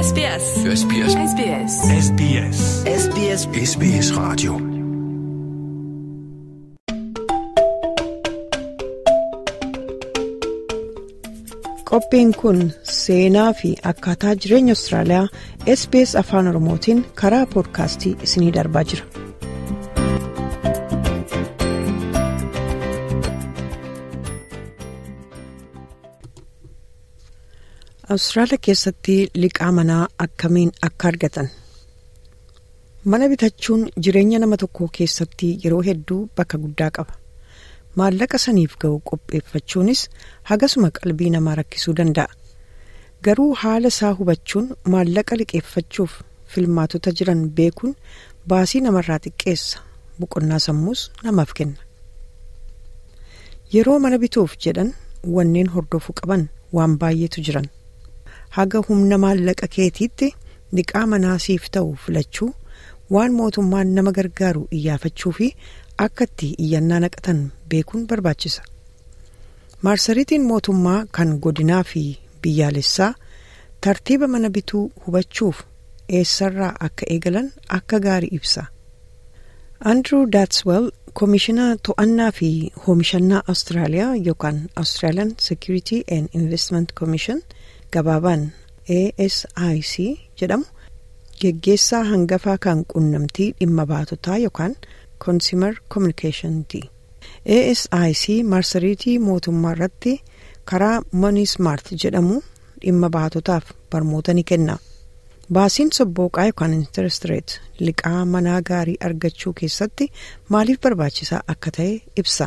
SBS. SBS. SBS. SBS. SBS SBS Radio. Qophiin kun seenaa fi akkaataa jireenya Austraaliyaa SBS Afaan Oromootiin karaa poodkaastii isiniif darbaa jira. Awustiraaliyaa keessatti liqaa manaa akkamiin akka argatan mana bitachuun jireenya nama tokkoo keessatti yeroo hedduu bakka guddaa qaba. maallaqa saniif ga'u qopheeffachuunis hagasuma qalbii namaa rakkisuu danda'a garuu haala isaa hubachuun maallaqa liqeeffachuuf filmaatota jiran beekuun baasii namarraa xiqqeessa boqonnaa sammuus namaaf kenna yeroo mana bituuf jedhan wanneen hordofuu qaban waan baay'eetu jiran haga humna maallaqa keetiitti liqaa manaa siif ta'u filachuu waan mootummaan nama gargaaru iyyaafachuu fi akka itti iyyannaa naqatan beekuun barbaachisa maarsariitiin mootummaa kan godinaa fi biyyaalessaa tartiiba mana bituu hubachuuf eessarraa akka eegalan akka gaarii ibsa andrew daatswell koomishinaa to'annaa fi hoomishannaa awustiraaliyaa yookaan australian security and investment commission gabaabaan asic jedhamu geggeessaa hangafaa kan qunnamtii dhimma baatotaa yookaan consumer communication asic marsariitii mootummaa irratti karaa money smart jedhamu dhimma baatotaaf barmoota ni kenna baasiin sobbooqaa yookaan interest rate liqaa manaa gaarii argachuu keessatti maaliif barbaachisaa akka ta'e ibsa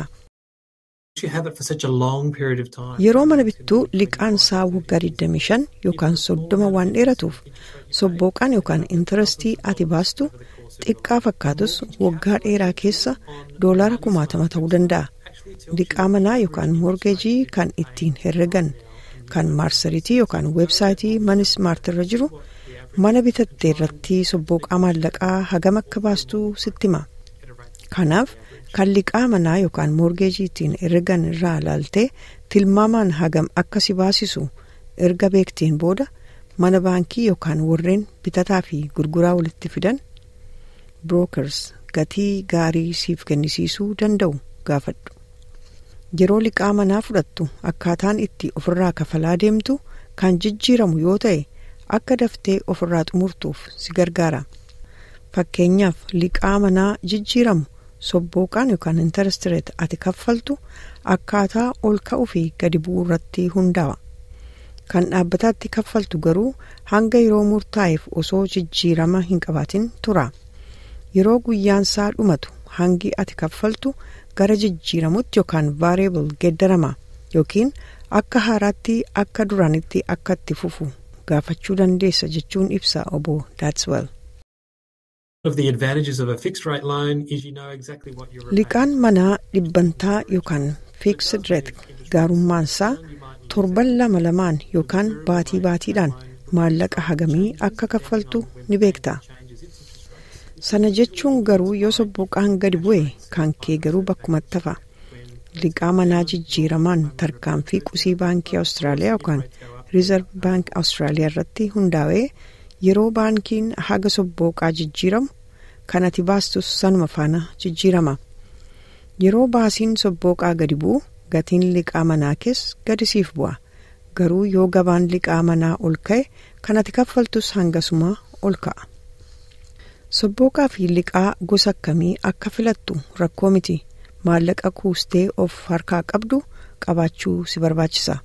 yeroo mana bittuu liqaan isaa waggaa 25 yookaan 30 waan dheeratuuf sobbooqaan yookaan intarestii ati baastu xiqqaa fakkaatus waggaa dheeraa keessa doolaara kumaatama ta'uu danda'a liqaa manaa yookaan moorgeejii kan ittiin herregan kan maarsariitii yookaan weebsaayitii mani smaart irra jiru mana bitatte irratti sobbooqaa maallaqaa hagam akka baastuu sitti hima kanaaf kan liqaa manaa yookaan moorgeejii ittiin herregan irraa ilaaltee tilmaamaan hagam akka si baasisu erga beekteen booda mana baankii yookaan warreen bitataa fi gurguraa walitti fidan brookers gatii gaarii siif kennisiisuu danda'u gaafadhu yeroo liqaa manaa fudhattu akkaataan itti ofirraa kafalaa deemtu kan jijjiiramu yoo ta'e akka daftee ofirraa xumurtuuf si gargaara fakkeenyaaf liqaa manaa jijjiiramu sobbooqaan yookaan intarestireet ati kaffaltu akkaataa ol ka'uu fi gadi bu'uu irratti hundaa'a kan dhaabbataatti kaffaltu garuu hanga yeroo murtaa'eef osoo jijjiirama hin qabaatin tura. yeroo guyyaansaa dhumatu hangi ati kaffaltu gara jijjiiramutti yookaan vaareebal geeddarama yookiin akka haaraatti akka duraanitti akka itti fufu gaafachuu dandeessa jechuun ibsa obbo daatswell. liqaan manaa dhibbantaa yookaan fiiksd reet gaarummaansaa torban lama lamaan yookaan baatii baatiidhaan maallaqa hagamii akka kaffaltu ni beekta. sana jechuun garuu yoo sobbooqaan gadi bu'e kan kee garuu bakkumatti hafa liqaa manaa jijjiiramaan tarkaanfii qusii baankii awustiraaliyaa yookaan riizarv baank awustiraaliyaa irratti hundaa'ee yeroo baankiin haga sobbooqaa jijjiiramu kan ati baastus sanuma faana jijjiirama yeroo baasiin sobbooqaa gadi bu'u gatiin liqaa manaa kees gadi siif bu'a garuu yoo gabaan liqaa manaa ol ka'e kan ati kaffaltus hangasuma ol ka'a. sobbooqaa fi liqaa gosa akkamii akka filattu rakkoo miti maallaqa kuustee of harkaa qabdu qabaachuu si barbaachisa.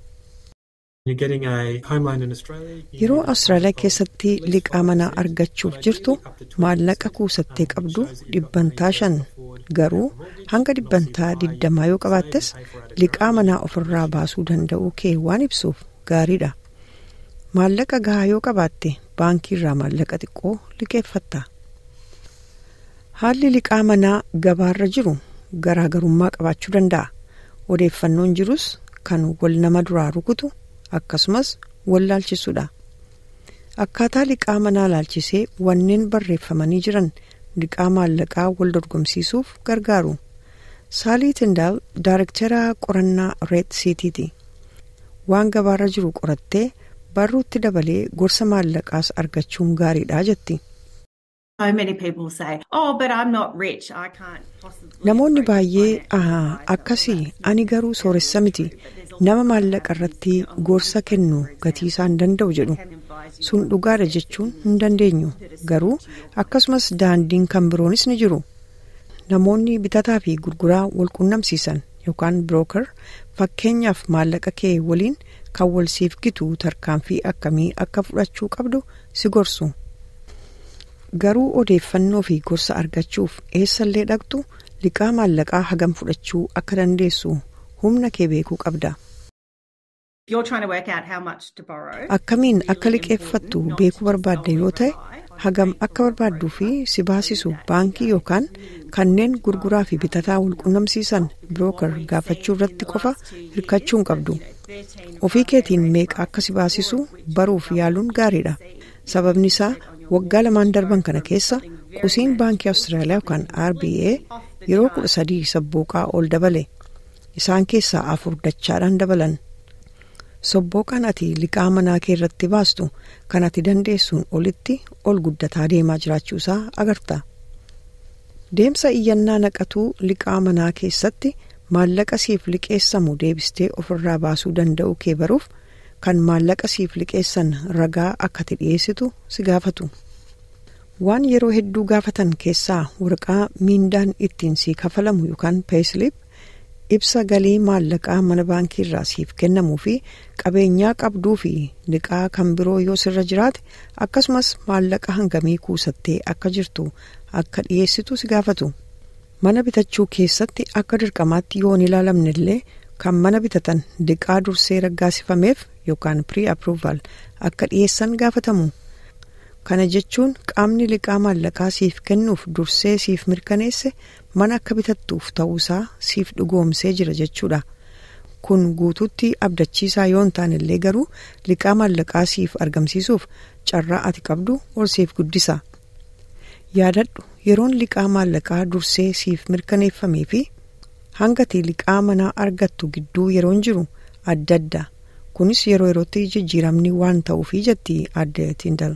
yeroo awustiraaliyaa keessatti liqaa manaa argachuuf jirtu maallaqa kuusattee qabdu dhibbantaa shan garuu hanga dhibbantaa digdamaa yoo qabaattes liqaa manaa ofirraa baasuu danda'uu kee waan ibsuuf gaariidha maallaqa gahaa yoo qabaatte baankii irraa maallaqa xiqqoo liqeeffatta. haalli liqaa manaa gabaarra jiru garaagarummaa qabaachuu danda'a odeeffannoon jirus kan wal nama duraa rukutu akkasumas wal laalchisuudha akkaataa liqaa manaa laalchisee wanneen barreeffamanii jiran liqaa maallaqaa wal dorgomsiisuuf gargaaru saalii tindaal daarektara qorannaa reet siitiiti waan gabaarra jiru qorattee barruutti dabalee gorsa maallaqaas argachuun gaariidha jetti. Namoonni baay'ee akkasii ani garuu sooressa miti nama maallaqa irratti gorsa kennu gatii isaan danda'u jedhu sun dhugaadha jechuun hin dandeenyu garuu akkasumas daandiin kan biroonis ni jiru namoonni bitataa fi gurguraa wal qunnamsiisan yookaan birooker fakkeenyaaf maallaqa kee waliin kan wal siif gitu tarkaanfii akkamii akka fudhachuu qabdu si gorsu. garuu odeeffannoo fi gorsa argachuuf eessallee dhaqxu liqaa maallaqaa hagam fudhachuu akka dandeessu humna kee beekuu qabda. akkamiin akka liqeeffattu beekuu barbaadda yoo ta'e hagam akka barbaadduu fi si baasisu baankii yookaan kanneen gurguraa fi bitataa wal qunnamsiisan birooker gaafachuu irratti qofa hirkachuu hin qabdu ofii keetiin meeqa akka si baasisu baruuf yaaluun gaariidha sababni isaa. waggaa lamaan darban kana keessa qusiin baankii awustiraaliyaa yookaan rba yeroo kudha sadii sabbooqaa ol dabale isaan keessaa afur dachaadhaan dabalan sabbooqaan ati liqaa manaa kee irratti baastu kan ati dandeessuun olitti ol guddataa deemaa jiraachuusaa agarta deemsa iyyannaa naqatuu liqaa manaa keessatti maallaqa siif liqeessamu deebistee ofirraa baasuu danda'u kee baruuf. kan maallaqa siif liqeessan ragaa akka ati dhiyeessitu si gaafatu waan yeroo hedduu gaafatan keessaa waraqaa miindaan ittiin si kafalamu yookaan peeslip ibsa galii maallaqaa mana baankii irraa siif kennamuu fi qabeenyaa qabduu fi liqaa kan biroo yoo sirra jiraate akkasumas maallaqa hangamii kuusattee akka jirtu akka dhiyeessitu si gaafatu mana bitachuu keessatti akka dirqamaatti yoo hin ilaalamne illee kan mana bitatan liqaa dursee raggaasifameef yookaan pre-approval akka dhiyeessan gaafatamu kana jechuun qaamni liqaa maallaqaa siif kennuuf dursee siif mirkaneesse mana akka bitattuuf ta'uusaa siif dhugoomsee jira jechuudha kun guutuutti abdachiisaa yoo hin taane illee garuu liqaa maallaqaa siif argamsiisuuf carraa ati qabdu ol siif guddisa yaadadhu yeroon liqaa maallaqaa dursee siif mirkaneeffamee fi hangati liqaa manaa argattu gidduu yeroon jiru adda adda kunis yeroo yerootti jijjiiramni waan ta'uufi jetti adde tindal.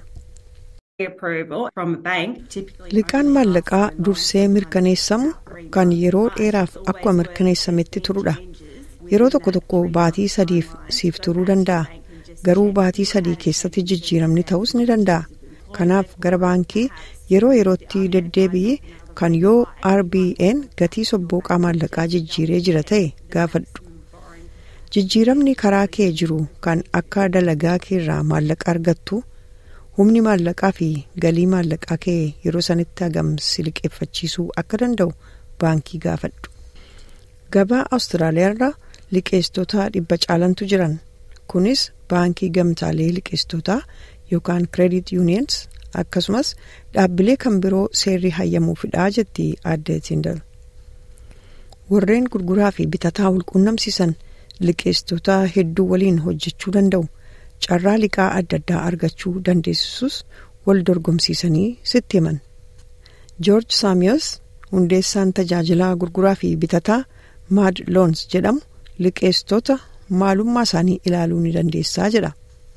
liqaan maallaqaa dursee mirkaneessamu kan yeroo dheeraaf akkuma mirkaneessametti turudha yeroo tokko tokko baatii sadiif siif turuu danda'a garuu baatii sadii keessatti jijjiiramni ta'us ni danda'a kanaaf gara baankii yeroo yerootti deddeebi'ee kan yoo rbn gatii sobbooqaa maallaqaa jijjiiree jira ta'e gaafadhu jijjiiramni karaa kee jiru kan akka dalagaa keerraa maallaqa argattu humni maallaqaa fi galii maallaqaa kee yeroo sanitti hagam si liqeeffachiisuu akka danda'u baankii gaafadhu gabaa awustiraaliyaarra liqeessitoota dhibba caalantu jiran kunis baankii gamtaalee liqeessitootaa yookaan credit unions akkasumas dhaabbilee kan biroo seerri hayyamuufidhaa jetti adde tindal warreen gurguraa fi bitataa walqunnamsiisan liqeessitoota hedduu waliin hojjechuu danda'u carraa liqaa adda addaa argachuu dandeessisus wal dorgomsiisanii sitti himan joorj saamiyos hundeessaan tajaajilaa gurguraa fi bitataa maad loons jedhamu liqeessitoota maalummaa isaanii ilaaluu ni dandeessaa jedha.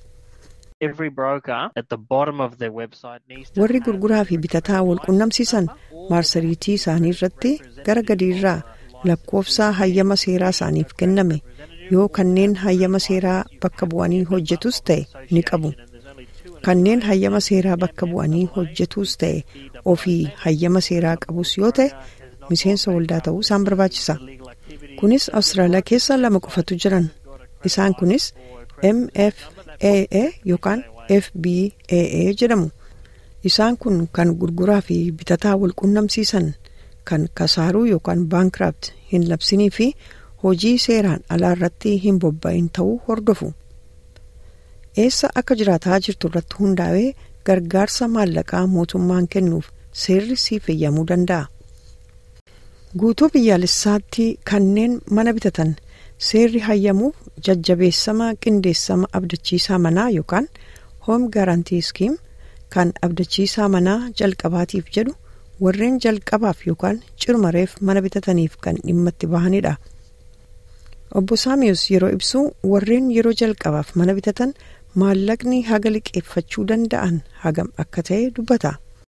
warri gurguraa fi bitataa wal qunnamsiisan maarsariitii isaanii irratti gara gadiirraa lakkoofsa hayyama seeraa isaaniif kenname yoo kanneen hayyama seeraa bakka bu'anii hojjetus ta'e ni qabu kanneen hayyama seeraa bakka bu'anii hojjetus ta'e ofii hayyama seeraa qabus yoo ta'e miseensa waldaa ta'uu isaan barbaachisa kunis awustiraaliyaa keessa lama qofatu jiran isaan kunis mfaa yookaan fbaa jedhamu isaan kun kan gurguraa fi bitataa wal qunnamsiisan kan kasaaruu yookaan baankiraapt hin labsinii fi hojii seeraan alaa irratti hin bobba'in ta'uu hordofu eessa akka jiraataa jirtu irratti hundaa'ee gargaarsa maallaqaa mootummaan kennuuf seerri siif eeyyamuu danda'a. guutuu biyyaalessaatti kanneen mana bitatan seerri hayyamuuf jajjabeessama qindeessama abdachiisaa manaa yookaan hoom gaarantii skiim kan abdachiisaa manaa jalqabaatiif jedhu warreen jalqabaaf yookaan cirmareef mana bitataniif kan dhimma itti bahanidha. obbo saamiyus yeroo ibsu warreen yeroo jalqabaaf mana bitatan maallaqni haga liqeeffachuu danda'an hagam akka ta'e dubbata.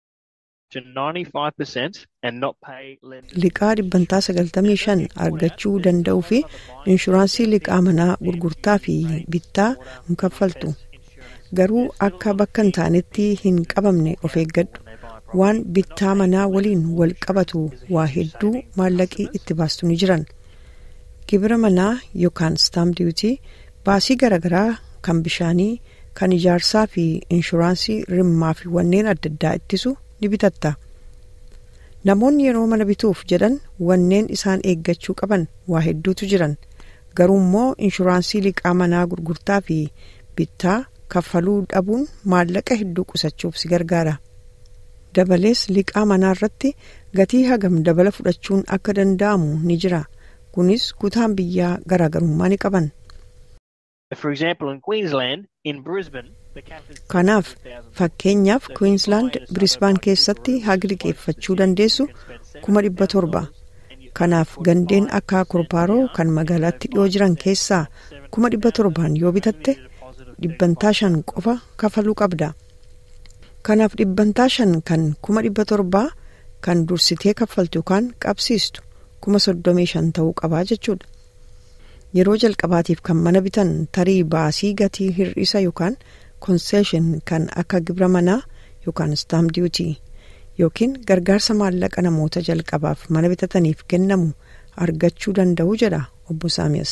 Liqaa dhibbantaa sagaltamii shan argachuu danda'uu fi inshuraansii liqaa manaa gurgurtaa fi bittaa hin kaffaltu. Garuu akka bakka hin taanetti hin qabamne of eeggadhu. Waan bittaa manaa waliin wal qabatu waa hedduu maallaqii itti baastu ni jiran. Gibira manaa yookaan staam diiwutii baasii garaagaraa kan bishaanii kan ijaarsaa fi inshuraansii rimmaa fi wanneen adda addaa ittisu ni bitatta. Namoonni yeroo mana bituuf jedhan wanneen isaan eeggachuu qaban waa hedduutu jiran garuu immoo inshuraansii liqaa manaa gurgurtaa fi bittaa kaffaluu dhabuun maallaqa hedduu qusachuuf si gargaara. Dabalees liqaa manaa irratti gatii hagam dabala fudhachuun akka danda'amu ni jira. Kunis kutaan biyyaa garaagarummaa ni qaban. Kanaaf fakkeenyaaf Queensland Brisbane keessatti hagi liqeeffachuu dandeessu kuma dhibba torba. Kanaaf gandeen akka korpaaroo kan magaalaatti dhiyoo jiran keessaa kuma dhibba torbaan yoo bitatte dhibbantaa shan qofa kafaluu qabda. Kanaaf dhibbantaa shan kan kuma dhibba torbaa kan dursitee kaffaltu yookaan qabsiistu kuma soddomii shan ta'uu qabaa jechuudha. Yeroo jalqabaatiif kan mana bitan tarii baasii gatii hir'isa yookaan konseeshin kan akka gibira manaa yookaan staam diiwutii yookiin gargaarsa maallaqa namoota jalqabaaf mana bitataniif kennamu argachuu danda'u jedha obbo Saamiyas.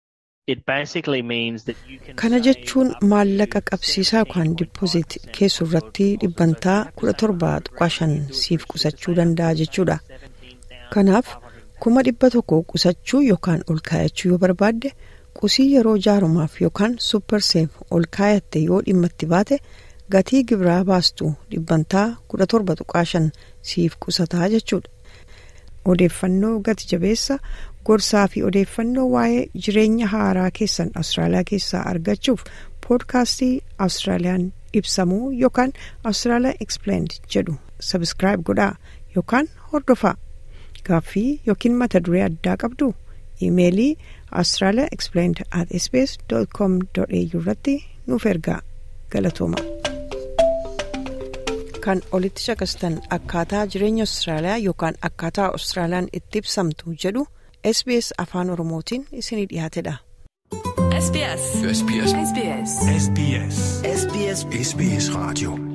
Kana jechuun maallaqa qabsiisaa yookaan dippozit keessu irratti dhibbantaa kudha torba tuqaa shan siif qusachuu danda'a jechuudha. Kanaaf kuma dhibba tokko qusachuu yookaan ol kaayachuu yoo barbaadde qusii yeroo jaarumaaf yookaan supperseef ol kaayatte yoo dhimma itti baate gatii gibiraa baastu dhibbantaa kudha torba tuqaa shan siif qusataa jechuudha. Odeeffannoo gati jabeessa gorsaa fi odeeffannoo waa'ee jireenya haaraa keessan Awustiraaliyaa keessaa argachuuf poodkaastii Awustiraaliyaan ibsamuu yookaan Awustiraaliyaa Explained jedhu sabiskiraayib godhaa yookaan hordofaa. Gaaffii yookiin mata duree addaa qabdu iimeelii Australia Explained at sbs.com.au irratti nuuf ergaa galatooma. Kan olitti caqastan akkaataa jireenya Austraaliyaa yookaan akkaataa Austraaliyaan itti ibsamtu jedhu SBS afaan Oromootiin isinii dhiyaatedha. SBS. SBS. SBS. SBS. SBS. SBS. Radio.